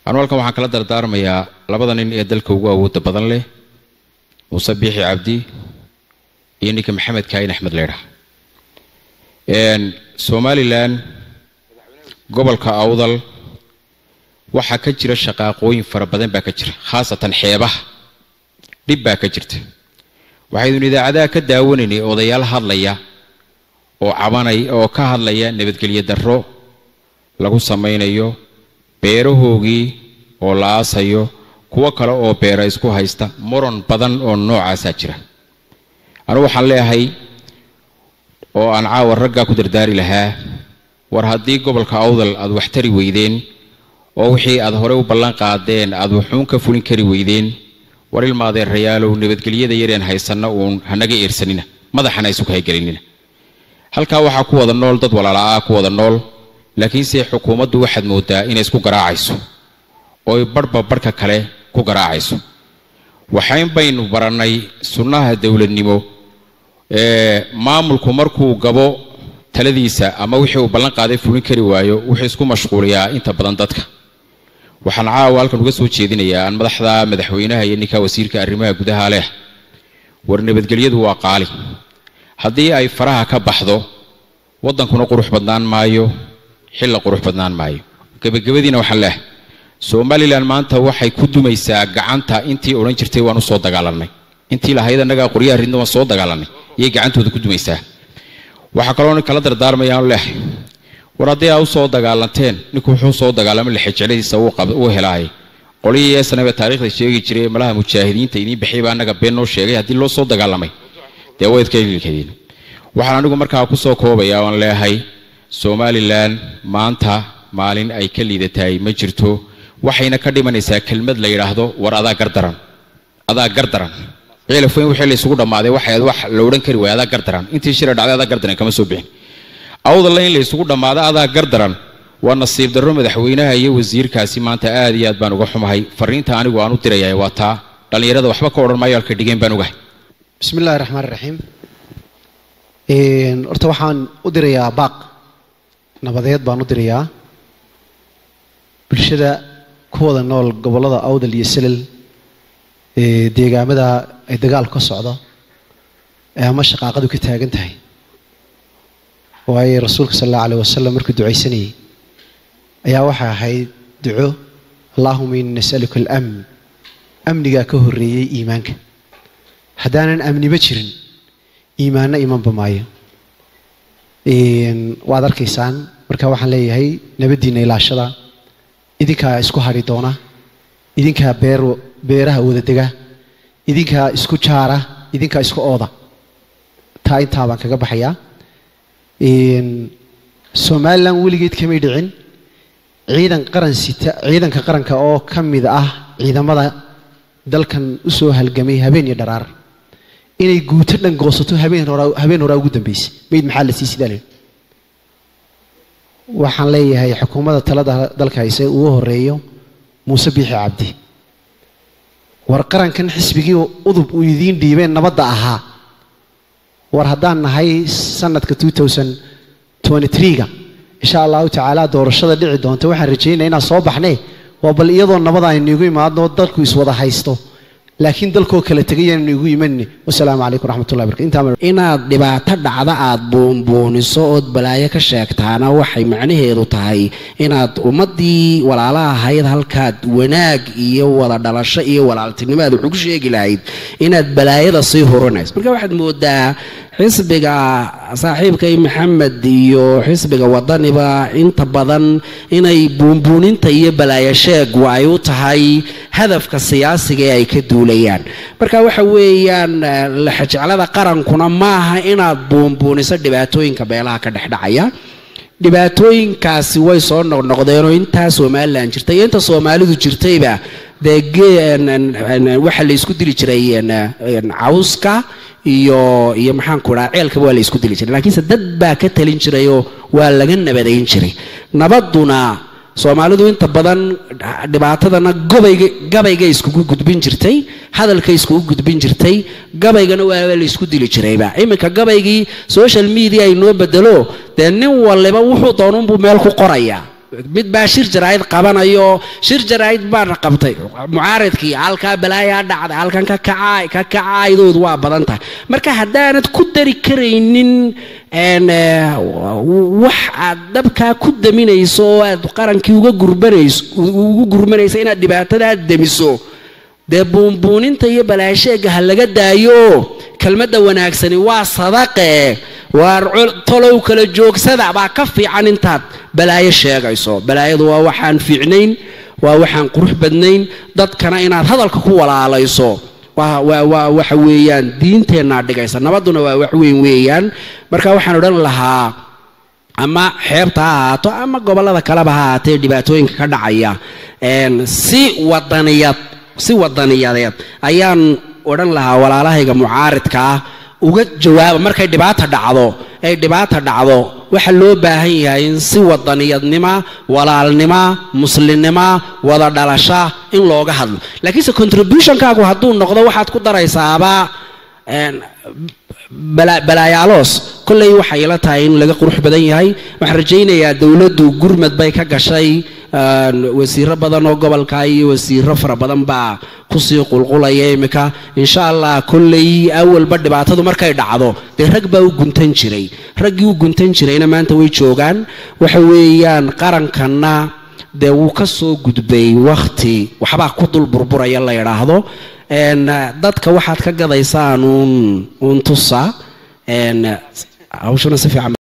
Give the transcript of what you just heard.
anu halkan waxaan kala dardaarmayaa labada nin ee dalka ugu awoodda badan leh muuse biixi cabdi iyo ninka maxamed kaayin axmed leydha somalilan gobolka awdal waxaa ka jira shaqaaqooyin fara badan baa ka jira khaasatan xeebaha dhib baa ka jirta waxaydun idaacadaha ka daawanaynay odayaal hadlaya oo cabanay oo ka hadlaya nabadgelyo darro lagu samaynayo beerahoogii oo la aasayo kuwo kale oo beera isku haysta muran badan oo noocaasaa jira anugu waxaan leeyahay oo aan caawa raggaa ku dardaari lahaa war haddii gobolka awdal aad wax tari weydeen oo wixii aad hore u ballan qaadeen aad wuxuun ka fulin kari weydeen war ilmaadeerayaalow nabadgelyada yareen haysanna uun hanaga eersanina madaxana isu kahaygelinina halkaa waxaa ku wada nool dad walaala-ah ku wada nool laakiinse xukuumaddu waxaad moodaa inay isku garaacayso ooy barhba barhka kale ku garaacayso waxayn baynu barannay sunnaha dowladnimo maamulku markuu gabo taladiisa ama wixii uu ballan qaaday fulin kari waayo wuxuu isku mashquuliyaa inta badan dadka waxaan caawa halkan uga soo jeedinayaa aan madaxda madaxweynaha iyo ninka wasiirka arrimaha gudaha leh war nabadgelyadu waa qaali haddii ay faraha ka baxdo waddankuna qurux badnaan maayo xilla qurux badnaan maayo gebagabadiina waxaan leehay somalilan maanta waxay ku dumaysaa gacanta intii odhan jirtay waan u soo dagaalanay intii lahayd annagaa qoryaha ridna waan soo dagaalanay iyay gacantooda ku dumaysaa waxaa kaloo kala dardaarmayaan leehay war haddii aa u soo dagaalanteen ninku wuxuu soo dagaalamay lexejecladiisa uu helaay qolihii eesanaba taarikhda sheegi jiray malaha mujaahidiinta idiin bixiyay baa annaga been noo sheegay haddii loo soo dagaalamay dee wayd ka ililkadiin waxaan anigu markaa kusoo koobaya oan leeyahay somalilan maanta maalin ay ka liidatahay ma jirto waxayna ka dhimanaysaa kelmad la yidhaahdo war adaa gardaran adaa gardaran ciilafweyn wixii la isugu dhammaaday waxay wax la odhan kari waaya adaa gardaran intii shira dhacday adaa gardaran kama soo bixin awdalla in la isugu dhammaado adaa gardaran waa nasiib darro madaxweynaha iyo wasiirkaasi maanta aad iyo aad baan uga xumahay fariinta anigu aan u dirayahay waa taa dhallinyarada waxba ka odhan maayo halka dhigeen baan ogahay bismi illahi raxmaan raxiim horta waxaan u dirayaa baaq nabadeed baan u dirayaa bulshada ku wada nool gobollada awdal iyo selel ee deegaamada ay dagaalku ka socdo ee ama shaqaaqadu ka taagan tahay waayo rasuulka sal allahu alayh wasalam markuu ducaysanayay ayaa waxay ahayd duco allahuma ini nasaluka alamn amnigaa ka horreeyey iimaanka haddaanan amniba jirin iimaanna imanba maayo waad arkaysaan marka waxaan leeyahay nabaddiinna ilaashada idinkaa isku hadhi doona idinkaa beer beeraha wada dega idinkaa isku jaara idinkaa isku ooda taa intaa baan kaga baxayaa somalilan weligeed kamay dhicin ciidan qaran sita ciidanka qaranka oo ka mid ah ciidamada dalkan usoo halgamay habeen iyo dharaar inay guuto dhan goosato habeen horaa habeen horaa ugu dambeysay mayd maxaa la sii sidaa waxaan leeyahay xukuumadda talada dalka hayse ugu horeeyo muuse biixi cabdi war qarankan xisbigii udub uu idiin dhiibeen nabadda ahaa war haddaan nahay sanadka ga insha allahu tacaala doorashada dhici doonta waxaan rajaynaya inaan soo baxne waa bal iyadoo nabada aynu igu imaadno dalku iswada haysto laakiin dalkoo kala tegayanu igu imanni wasalaamu calaykum raxmatullahi barkatu inaad dhibaato dhacda aad buunbuuniso ood balaayo ka sheegtaana waxay macnaheedu tahay inaad ummaddii walaalaha ahayd halkaad wanaag iyo wada dhalasho iyo walaaltinimo aad wuxuu ku sheegi lahayd inaad balaayada sii hurinayso marka waxaad moodaa xisbiga saaxiibkay maxamed iyo xisbiga wadaniba inta badan inay buunbuuninta iyo balaayo sheegu ay u tahay hadafka siyaasiga ee ay ka duulayaan marka waxa weeyaan laxajeclada qarankuna maaha inaad buunbuuniso dhibaatooyinka beelaha ka dhexdhacaya dhibaatooyinkaasi way soo noqnoqdeenoo intaa somalilan jirtay iyo inta soomaalidu jirtayba dee waxaa la isku dili jiray cawska iyo iyo maxaanku dhaha ceelkaba waa la isku dili jiray laakiinse dad baa ka talin jirayoo waa laga nabadayn jiray nabadduna soomaalidu inta badan dhibaatadana gobayga gabayga iskugu gudbin jirtay hadalka iskugu gudbin jirtay gabaygana waaba la isku dili jirayba iminka gabaygii social media ay noo bedelo dee nin waliba wuxuu doonunbuu meel ku qorayaa mid baa shir jaraa'id qabanayo shir jaraa'id baana qabtay mucaaridkii halkaa balaayaa dhacday halkan ka kacaay ka kacaydoodu waa badan tahay marka haddaanad ku dari karaynin wax aad dabkaa ku daminayso oo aad qarankii uga gurbanayso ugu gurmanayso inaad dhibaatadaa demiso dee buunbuuninta iyo balaasheega ha laga daayo kelmadda wanaagsani waa sadaqe waar tolow kala joogsada baa ka fiican intaad balaayo sheegayso balaayadu waa waxaan fiicnayn waa waxaan qurux badnayn dadkana inaad hadalka ku walaalayso waa waxa weeyaan diinteennaa dhigaysa nabadduna waa wax weyn weeyaan marka waxaan odhan lahaa ama xeebta ha ahaato ama gobollada kaleba ha ahaatee dhibaatooyinka ka dhacaya si wadaniyad si wadaniyadeed ayaan odhan lahaa walaalahayga mucaaridka ah uga jawaaba markay dhibaata dhacdo ay dhibaata dhacdo waxa loo baahan yahay in si wadaniyadnima walaalnima muslimnima wada dhalasha in looga hadlo laakiinse contributionkaagu hadduu noqdo waxaad ku daraysaaba balaayaaloos kolley waxay ila tahay in laga qurux badan yahay waxaan rajaynayaa dowladdu gurmad bay ka gashay wasiiro badan oo gobolka iyo wasiiro fara badan baa kusii qulqulaya iminka insha allah kolley awalba dhibaatadu markay dhacdo dee rag baa u guntan jiray raggii u guntan jirayna maanta way joogaan waxa weeyaan qarankanna dee wuu ka soo gudbay wakhti waxbaa ku dul burburaya la yidhaahdo dadka waxaad ka gadaysaan uun uun tusa hawshuna si fiican